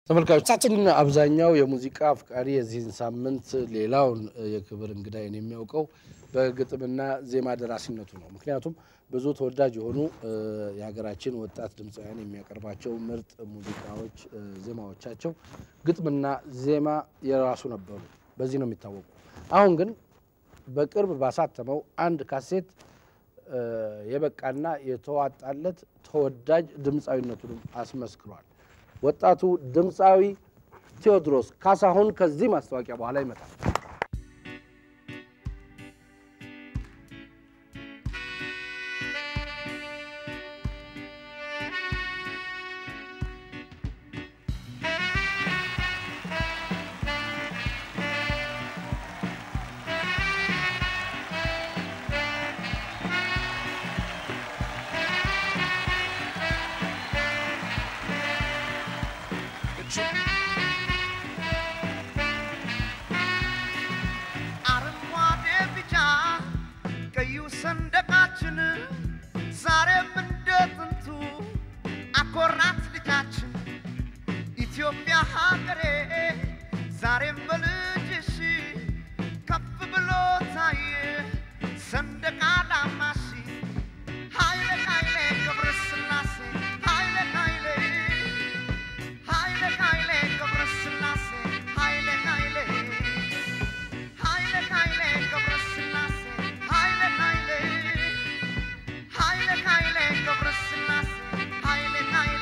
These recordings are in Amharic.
ተመልካቾቻችን አብዛኛው የሙዚቃ አፍቃሪ የዚህን ሳምንት ሌላውን የክብር እንግዳይን የሚያውቀው በግጥምና ዜማ ደራሲነቱ ነው። ምክንያቱም ብዙ ተወዳጅ የሆኑ የሀገራችን ወጣት ድምፃውያን የሚያቀርባቸው ምርጥ ሙዚቃዎች፣ ዜማዎቻቸው ግጥምና ዜማ የራሱ ነበሩ። በዚህ ነው የሚታወቁ። አሁን ግን በቅርብ ባሳተመው አንድ ካሴት የበቃና የተዋጣለት ተወዳጅ ድምፃዊነቱንም አስመስክሯል። ወጣቱ ድምፃዊ ቴዎድሮስ ካሳሁን ከዚህ ማስታወቂያ በኋላ ይመጣል። አረንጓዴ ቢጫ ቀዩ ሰንደቃችን ዛሬም እንደ ጥንቱ አኮራት ልጃችን ኢትዮጵያ ሀገሬ ዛሬም በልጅሽ ከፍ ብሎ ታየ ሰንደቅ ዓላማሽ ኃይለ ኃይሌ ገብረ ሥላሴ ኃይለ ኃይሌ ኃይለ ኃይሌ ገብረ ሥላሴ ኃይለ ኃይሌ ኃይለ ኃይሌ ገብረ ሥላሴ ኃይለ ኃይሌ ኃይለ ኃይሌ ገብረ ሥላሴ ኃይለ ኃይሌ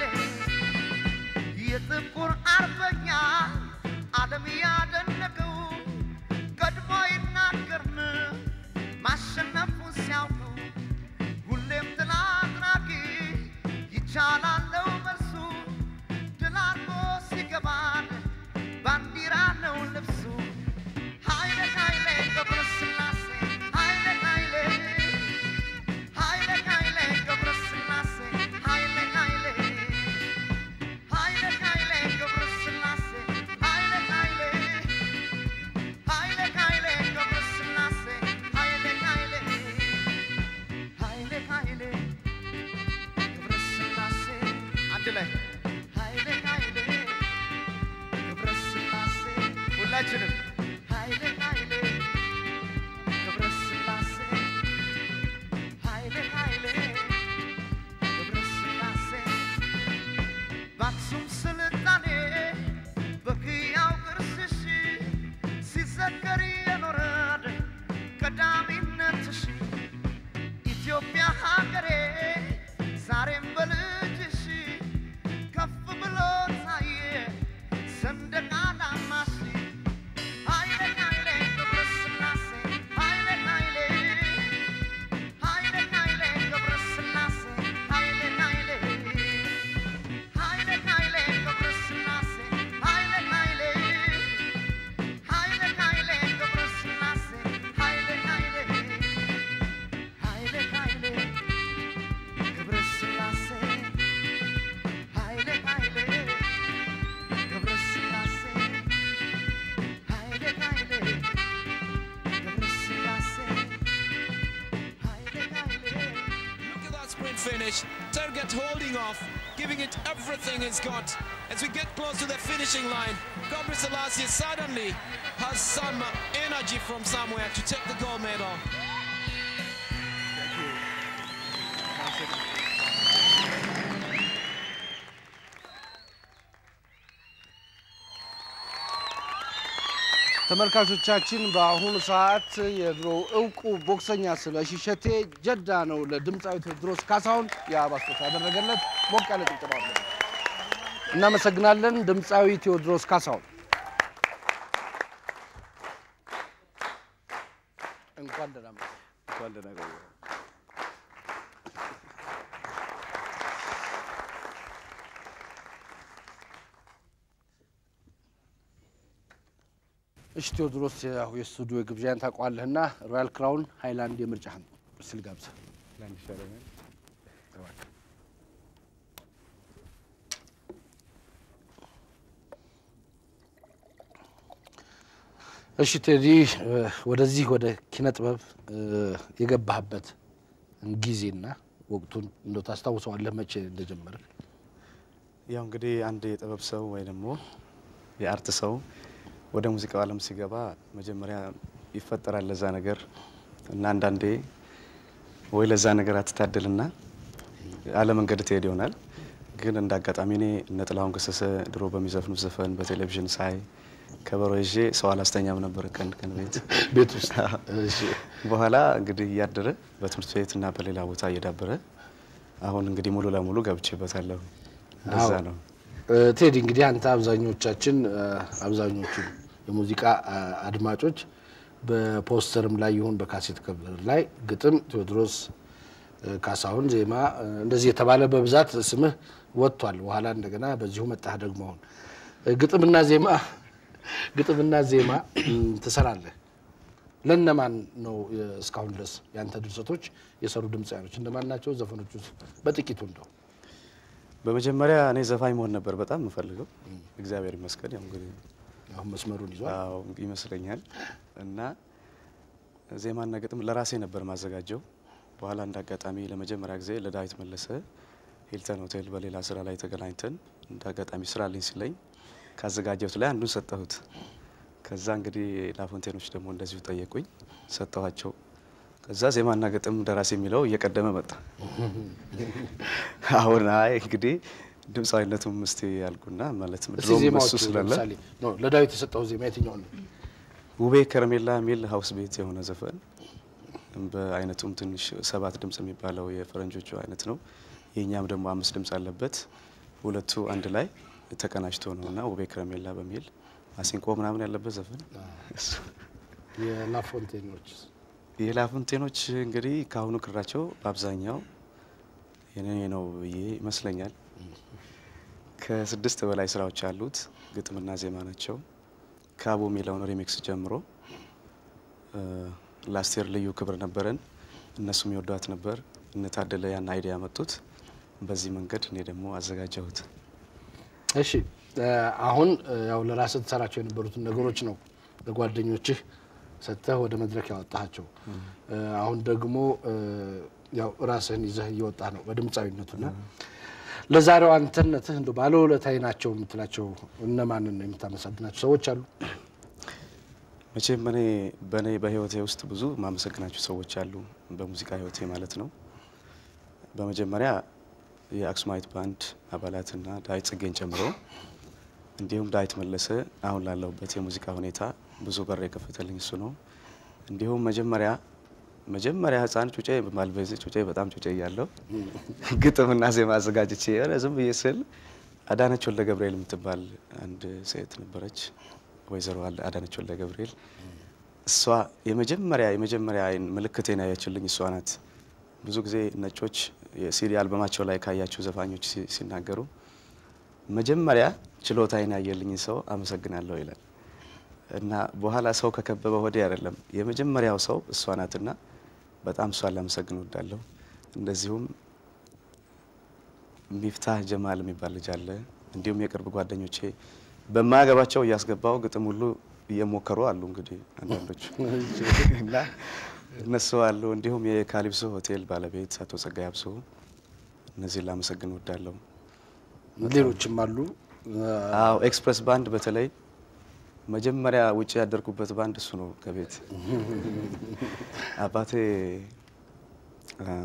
የጥቁር አርበኛ ዓለም ያደነቀው ቀድሞ ይናገርን ማሸነፉን ሲያውቀው ሁሌም ድል አድራጊ ይቻላለው መልሱ ድል አድርጎ ሲገባን ባንዲራ ነው ልብሱ ኃይለ ኃይሌ ገብረ ሥላሴ ኃይለ ኃይሌ ኃይለ ኃይሌ ገብረ ሥላሴ ኃይለ ኃይሌ ኃይለ ኃይሌ ገብረ ሥላሴ ኃይለ ኃይሌ ኃይለ ኃይሌ ገብረ ሥላሴ ኃይለ ኃይሌ ኃይለ ኃይሌ ገብረ ሥላሴ አንድ ላይ ኃይለ ኃይሌ ገብረ ሥላሴ ሁላችንም ኃይለ ኃይሌ ገብረ ሥላሴ ኃይለ ኃይሌ ገብረ ሥላሴ በአክሱም ስልጣኔ በሕያው ቅርስሽ ሲዘከር የኖረ ቀዳሚነትሽ ኢትዮጵያ ሀገሬ ዛሬም በልጅሽ ከፍ ብሎ ታየ ሰንደቅ ዓላማሽ ኃይለ ኃይሌ ገብረ ሥላሴ ኃይለ ኃይሌ ኃይለ ኃይሌ ገብረ ሥላሴ ኃይለ ኃይሌ ኃይለ ኃይሌ ገብረ ሥላሴ ኃይለ ኃይሌ ኃይለ ኃይሌ ገብረ ሥላሴ ኃይለ ኃይሌ ኃይለ ኃይሌ ገብረ ሥላሴ ኃይለ ኃይሌ ገብረ ሥላሴ ኃይለ ኃይሌ ገብረ ሥላሴ ኃይለ ኃይሌ Look at that sprint finish. Tergat holding off, giving it everything he's got. As we get close to the finishing line, Gabriel Selassie suddenly has some energy from somewhere to take the gold medal. ተመልካቾቻችን በአሁኑ ሰዓት የድሮ እውቁ ቦክሰኛ ስለሺ እሸቴ ጀዳ ነው ለድምፃዊ ቴዎድሮስ ካሳሁን የአበባ ስጦታ ያደረገለት። ሞቅ ያለ ጭብጨባ አለ። እናመሰግናለን ድምፃዊ ቴዎድሮስ ካሳሁን። እንኳን ደህና መጣህ። እንኳን ደህና ቆዩ። እሺ ቴዎድሮስ፣ ያው የስቱዲዮ ግብዣን ታውቀዋለህና ሮያል ክራውን ሃይላንድ የምርጫህን ስል ጋብዘህ ለአንድ ይሻለኛል። እሺ ቴዲ፣ ወደዚህ ወደ ኪነ ጥበብ የገባህበት ጊዜና ወቅቱን እንደው ታስታውሰዋለህ? መቼ እንደጀመረ? ያው እንግዲህ አንድ የጥበብ ሰው ወይ ደግሞ የአርት ሰው ወደ ሙዚቃው ዓለም ሲገባ መጀመሪያ ይፈጠራል ለዛ ነገር እና አንዳንዴ ወይ ለዛ ነገር አትታደልና አለመንገድ ትሄድ ይሆናል። ግን እንደ አጋጣሚ እኔ እነ ጥላሁን ገሰሰ ድሮ በሚዘፍኑ ዘፈን በቴሌቪዥን ሳይ ከበሮ ይዤ ሰው አላስተኛም ነበር ቀን ቀን ቤት ቤት ውስጥ እሺ። በኋላ እንግዲህ እያደረ በትምህርት ቤት እና በሌላ ቦታ እየዳበረ አሁን እንግዲህ ሙሉ ለሙሉ ገብቼበታለሁ። እንደዛ አዎ። ነው። እ፣ ቴዲ እንግዲህ አንተ አብዛኞቻችን እ፣ አብዛኞቹ የሙዚቃ አ፣ አድማጮች በፖስተርም ላይ ይሁን በካሴት ከቨር ላይ ግጥም ቴዎድሮስ እ፣ ካሳሁን፣ ዜማ እ፣ እንደዚህ የተባለ በብዛት ስምህ ወጥቷል። በኋላ እንደገና በዚሁ መጣህ ደግሞ አሁን እ፣ ግጥምና ዜማ ግጥምና ዜማ እም፣ ትሰራለህ። ለእነማን ነው እ፣ እስካሁን ድረስ ያንተ ድርሰቶች የሰሩ ድምፃውያኖች እነማን ናቸው? ዘፈኖቹ በጥቂቱ እንደው በመጀመሪያ እኔ ዘፋኝ መሆን ነበር በጣም የምፈልገው። እግዚአብሔር ይመስገን ያው እንግዲህ አሁን መስመሩን ይዟል። አዎ ይመስለኛል። እና ዜማና ግጥም ለራሴ ነበር ማዘጋጀው። በኋላ እንደ አጋጣሚ ለመጀመሪያ ጊዜ ለዳዊት መለሰ ሂልተን ሆቴል በሌላ ስራ ላይ ተገናኝተን እንደ አጋጣሚ ስራ ልኝ ሲለኝ ካዘጋጀሁት ላይ አንዱን ሰጠሁት። ከዛ እንግዲህ ላፎንቴኖች ደግሞ እንደዚሁ ጠየቁኝ፣ ሰጠኋቸው። ከዛ ዜማና ግጥም ደራሲ የሚለው እየቀደመ መጣ። አሁን አይ እንግዲህ ድምፃዊነቱም እስቲ ያልኩና ማለት እስቲ ድሮም ዜማዎቹ እሱ ስላለ ለምሳሌ ኖ፣ ለዳዊት የሰጠው ዜማ የትኛው ነው? ውቤ ከረሜላ የሚል ሀውስ ቤት የሆነ ዘፈን በአይነቱም ትንሽ ሰባት ድምጽ የሚባለው የፈረንጆቹ አይነት ነው። የእኛም ደግሞ አምስት ድምጽ አለበት። ሁለቱ አንድ ላይ ተቀናጅቶ ነው እና ውቤ ከረሜላ በሚል ማሲንቆ ምናምን ያለበት ዘፈን እሱ። የላፎንቴኖች የላፎንቴኖች እንግዲህ ከአሁኑ ክራቸው በአብዛኛው የኔ ነው ብዬ ይመስለኛል። ከስድስት በላይ ስራዎች አሉት። ግጥምና ዜማ ናቸው። ካቦ የሚለውን ሪሚክስ ጀምሮ እ፣ ላስቴር ልዩ ክብር ነበረን። እነሱም ይወዷት ነበር። እነታደለ ያን አይዲያ ያመጡት። በዚህ መንገድ እኔ ደግሞ አዘጋጀሁት። እሺ እ፣ አሁን እ፣ ያው ለራስህ ትሰራቸው የነበሩትን ነገሮች ነው ለጓደኞችህ ሰጥተህ ወደ መድረክ ያወጣሃቸው። እ፣ አሁን ደግሞ እ፣ ያው ራስህን ይዘህ እየወጣህ ነው በድምፃዊነቱና ለዛሬው አንተነትህ እንደ ባለውለታዬ ናቸው የምትላቸው እነማንን ነው የምታመሰግናቸው ሰዎች አሉ? መቼም እኔ በእኔ በህይወቴ ውስጥ ብዙ ማመሰግናቸው ሰዎች አሉ፣ በሙዚቃ ህይወቴ ማለት ነው። በመጀመሪያ የአክሱማዊት ባንድ አባላትና ዳዊት ጽጌን ጨምሮ እንዲሁም ዳዊት መለሰ አሁን ላለሁበት የሙዚቃ ሁኔታ ብዙ በር የከፈተልኝ እሱ ነው። እንዲሁም መጀመሪያ መጀመሪያ ህፃን ጩጬ ማልበዝ ጩጬ በጣም ጩጬ እያለሁ ግጥምና ዜማ አዘጋጅቼ የሆነ ዝም ብዬ ስል አዳነች ወልደ ገብርኤል የምትባል አንድ ሴት ነበረች፣ ወይዘሮ አለ- አዳነች ወልደ ገብርኤል። እሷ የመጀመሪያ የመጀመሪያ አይን ምልክቴን ያየችልኝ እሷ ናት። ብዙ ጊዜ ነጮች የሲዲ አልበማቸው ላይ ካያቸው ዘፋኞች ሲ- ሲናገሩ መጀመሪያ ችሎታዬን ያየልኝ ሰው አመሰግናለሁ ይላል እና በኋላ ሰው ከከበበ ወዲህ አይደለም የመጀመሪያው ሰው እሷ ናትና በጣም እሷን ላመሰግን እወዳለሁ። እንደዚሁም ሚፍታህ ጀማል የሚባል ልጅ አለ። እንዲሁም የቅርብ ጓደኞቼ በማያገባቸው እያስገባው ግጥም ሁሉ እየሞከሩ አሉ። እንግዲህ አንዳንዶቹ እና እነሱ አሉ። እንዲሁም የካሊብሶ ሆቴል ባለቤት አቶ ጸጋይ አብሶ እነዚህን ላመሰግን እወዳለሁ። ሌሎችም አሉ። አዎ ኤክስፕረስ ባንድ በተለይ መጀመሪያ ውጭ ያደርጉበት ባንድ እሱ ነው። ከቤት አባቴ አ፣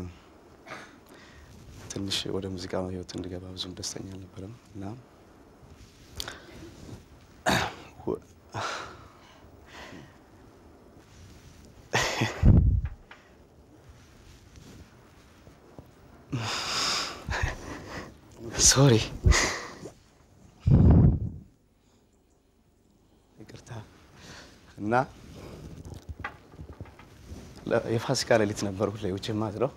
ትንሽ ወደ ሙዚቃ ህይወት እንዲገባ ብዙም ደስተኛ አልነበረም እና ወ- ሶሪ ይቅርታ እና ለ- የፋሲካ ሌሊት ነበር ሁሌ ውጭ ማድረው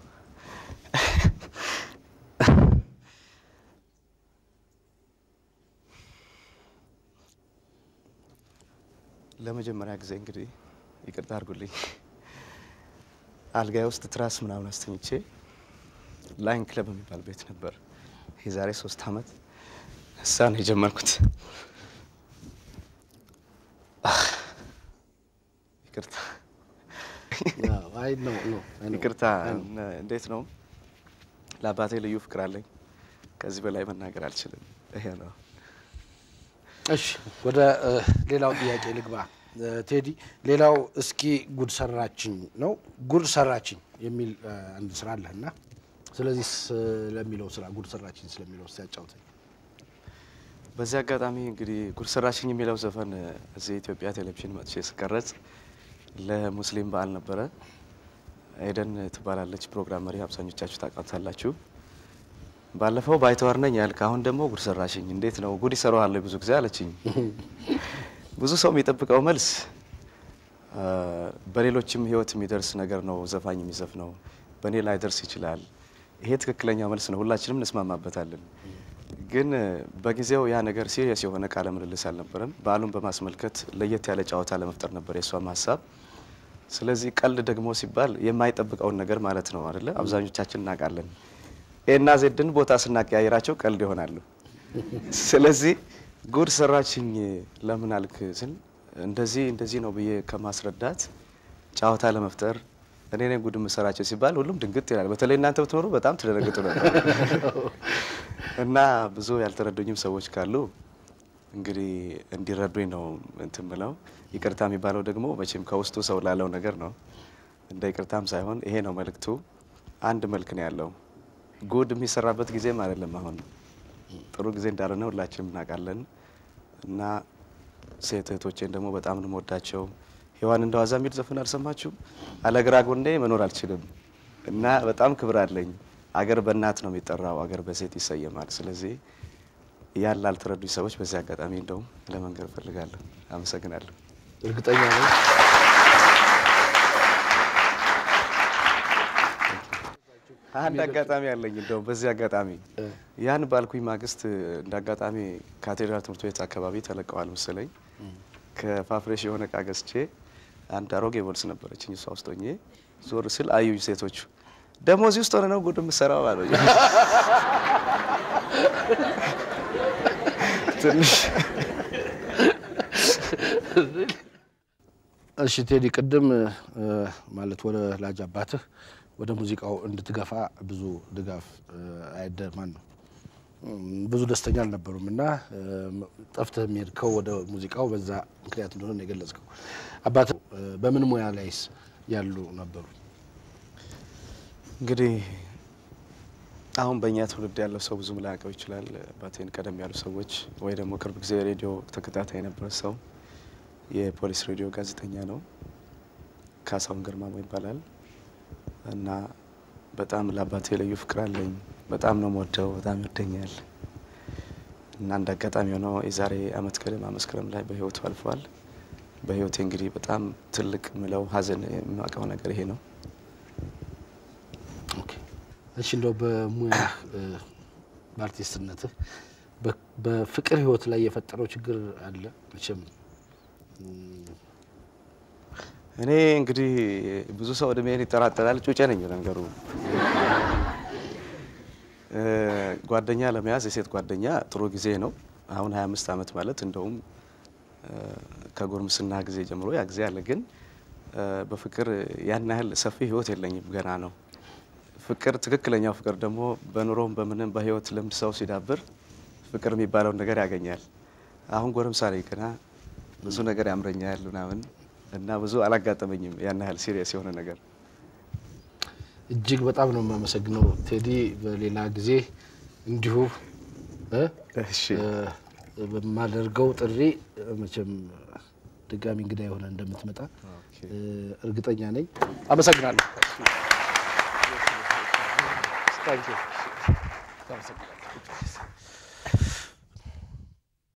ለመጀመሪያ ጊዜ እንግዲህ ይቅርታ አድርጉልኝ አልጋዬ ውስጥ ትራስ ምናምን አስተኝቼ ላይን ክለብ የሚባል ቤት ነበር የዛሬ ሶስት አመት እሳ ነው የጀመርኩት። ይቅርታ አይ ነው ነው አይ ነው። ይቅርታ። እንዴት ነው? ለአባቴ ልዩ ፍቅር አለኝ። ከዚህ በላይ መናገር አልችልም። ይሄ ነው። እሺ ወደ እ, ሌላው ጥያቄ ልግባ። እ, ቴዲ ሌላው እስኪ ጉድ ሰራችኝ ነው ጉድ ሰራችኝ የሚል እ, አንድ ስራ አለህ እና ስለዚህ ስለሚለው ስራ ጉድ ሰራችኝ ስለሚለው እስኪ ያጫውተኝ። በዚህ አጋጣሚ እንግዲህ ጉድ ሰራሽኝ የሚለው ዘፈን እዚህ ኢትዮጵያ ቴሌቪዥን መጥቼ ስቀረጽ ለሙስሊም በዓል ነበረ። ኤደን ትባላለች ፕሮግራም መሪ፣ አብዛኞቻችሁ ታውቃታላችሁ። ባለፈው ባይተዋር ነኝ ያልክ፣ አሁን ደግሞ ጉድ ሰራሽኝ፣ እንዴት ነው ጉድ ይሰራዋል ብዙ ጊዜ አለችኝ። ብዙ ሰው የሚጠብቀው መልስ አ፣ በሌሎችም ህይወት የሚደርስ ነገር ነው ዘፋኝ የሚዘፍነው፣ በእኔ ላይ ደርስ ይችላል። ይሄ ትክክለኛ መልስ ነው፣ ሁላችንም እንስማማበታለን። ግን በጊዜው ያ ነገር ሲሪየስ የሆነ ቃለ ምልልስ አልነበረም። በዓሉን በማስመልከት ለየት ያለ ጨዋታ ለመፍጠር ነበር የእሷም ሀሳብ። ስለዚህ ቀልድ ደግሞ ሲባል የማይጠብቀውን ነገር ማለት ነው አይደለ? አብዛኞቻችን እናውቃለን። ኤና ዜድን ቦታ ስናቀያየራቸው ቀልድ ይሆናሉ። ስለዚህ ጉድ ሰራችኝ ለምን አልክ ስል እንደዚህ እንደዚህ ነው ብዬ ከማስረዳት ጨዋታ ለመፍጠር እኔ ነኝ ጉድ የምሰራቸው ሲባል ሁሉም ድንግጥ ይላል። በተለይ እናንተ ብትኖሩ በጣም ትደነግጡ ነበር። እና ብዙ ያልተረዱኝም ሰዎች ካሉ እንግዲህ እንዲረዱኝ ነው እንትን ምለው። ይቅርታ የሚባለው ደግሞ መቼም ከውስጡ ሰው ላለው ነገር ነው። እንደ ይቅርታም ሳይሆን ይሄ ነው መልእክቱ። አንድ መልክ ነው ያለው። ጉድ የሚሰራበት ጊዜም አይደለም አሁን ጥሩ ጊዜ እንዳልሆነ ሁላችንም እናውቃለን። እና ሴት እህቶቼን ደግሞ በጣም ነው የምወዳቸው። ሔዋን እንደ ዋዛ የሚል ዘፈን አልሰማችሁም? አለግራ ጎኔ መኖር አልችልም እና በጣም ክብር አለኝ። አገር በእናት ነው የሚጠራው፣ አገር በሴት ይሰየማል። ስለዚህ ያን ላልተረዱኝ ሰዎች በዚህ አጋጣሚ እንደውም ለመንገር እፈልጋለሁ። አመሰግናለሁ። እርግጠኛ ነኝ አንድ አጋጣሚ አለኝ። እንደውም በዚህ አጋጣሚ ያን ባልኩኝ ማግስት እንደ አጋጣሚ ካቴድራል ትምህርት ቤት አካባቢ ተለቀዋል መሰለኝ። ከፋፍሬሽ የሆነ እቃ ገዝቼ አንድ አሮጌ ቦልስ ነበረችኝ። እሷ ውስጥ ሆኜ ዞር ስል አዩኝ ሴቶቹ። ደግሞ እዚህ ውስጥ ሆነ ነው ጉድ የምትሰራው አሉኝ። ትንሽ እሺ ቴዲ ቅድም እ፣ ማለት ወደ ላጅ አባትህ ወደ ሙዚቃው እንድትገፋ ብዙ ድጋፍ እ፣ አይደማን ነው እም፣ ብዙ ደስተኛ አልነበሩም እና እ፣ ጠፍተህ የሚሄድከው ወደ ሙዚቃው በዛ ምክንያት እንደሆነ ነው የገለጽከው። አባትህ እ፣ በምን ሙያ ላይስ ያሉ ነበሩ? እንግዲህ አሁን በእኛ ትውልድ ያለው ሰው ብዙም ላያውቀው ይችላል። አባቴን ቀደም ያሉ ሰዎች ወይ ደግሞ ቅርብ ጊዜ ሬዲዮ ተከታታይ የነበረ ሰው የፖሊስ ሬዲዮ ጋዜጠኛ ነው። ካሳሁን ግርማሞ ይባላል እና በጣም ለአባቴ ልዩ ፍቅር አለኝ። በጣም ነው የምወደው። በጣም ይወደኛል እና እንደ አጋጣሚ ሆነው የዛሬ አመት ገደማ መስከረም ላይ በህይወቱ አልፏል። በህይወቴ እንግዲህ በጣም ትልቅ ምለው ሀዘን የማውቀው ነገር ይሄ ነው። ኦኬ። እሺ እንደው በሙያ በአርቲስትነትህ በ- በፍቅር ህይወት ላይ የፈጠረው ችግር አለ መቼም እኔ እንግዲህ ብዙ ሰው እድሜን ይጠራጠራል። ጩጬ ነኝ ነገሩ። እ፣ ጓደኛ ለመያዝ የሴት ጓደኛ ጥሩ ጊዜ ነው። አሁን 25 ዓመት ማለት እንደውም እ፣ ከጎርምስና ጊዜ ጀምሮ ያ ጊዜ አለ። ግን እ፣ በፍቅር ያን ያህል ሰፊ ህይወት የለኝም፣ ገና ነው። ፍቅር ትክክለኛው ፍቅር ደግሞ በኑሮም በምንም በህይወት ልምድ ሰው ሲዳብር ፍቅር የሚባለውን ነገር ያገኛል። አሁን ጎረምሳ ነኝ ገና ብዙ ነገር ያምረኛል ምናምን እና ብዙ አላጋጠመኝም ያን ያህል ሲሪየስ የሆነ ነገር። እጅግ በጣም ነው የማመሰግነው ቴዲ። በሌላ ጊዜ እንዲሁ እ እሺ እ፣ በማደርገው ጥሪ እ፣ መቼም ድጋሚ እንግዳ የሆነ እንደምትመጣ እ፣ እርግጠኛ ነኝ። አመሰግናለሁ። ታንኪዩ